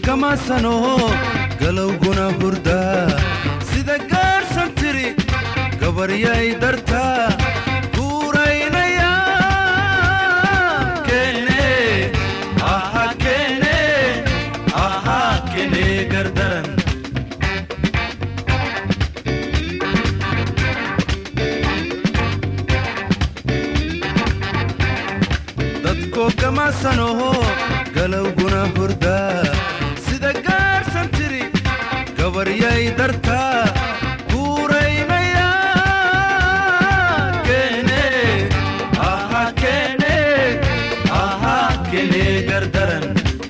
kamaasanoho galowguna hurdaa sida gaarsan tiri gabaryay dartaa guuraynaya kene aha kene aha kene gardaran dadkoo kamaasanoho galowguna hurdaa sida gaarsan tiri gabaryay dartaa guuraynaya kene aha kene aha kene gardaran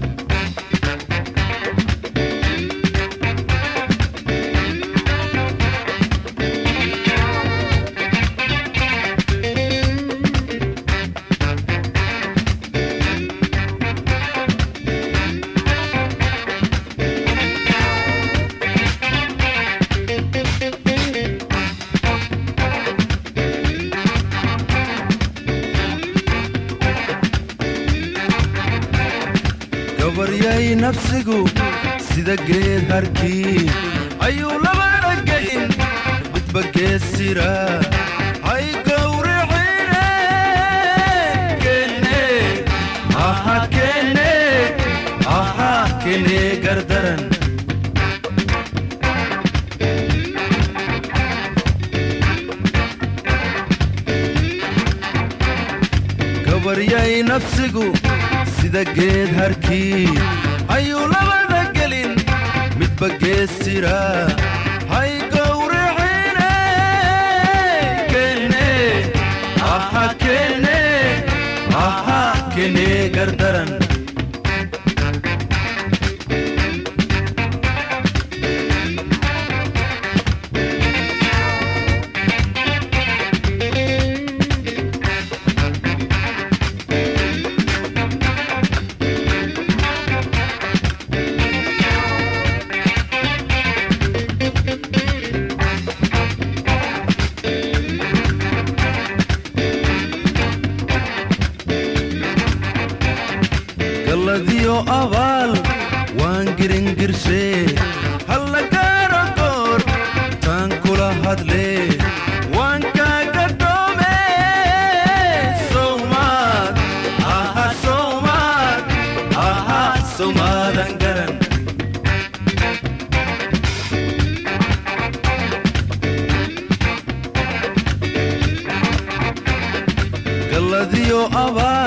gabaryay nafsigu sida geed harkii ayuu labada gelin midba geesira hay gawrixine kene aha kene aha kene gardaran gabaryay nafsigu sida geed harkii ayuu labada gelin midba geesira hay gawrixine kene aha kene aha kene gardaran galladiyo abaal waan giringirshe halla gaaro goor taan kula hadle waan kaaga dhoome sowmaad aha sowmaad aha sowmaadan garan galladiyo abaal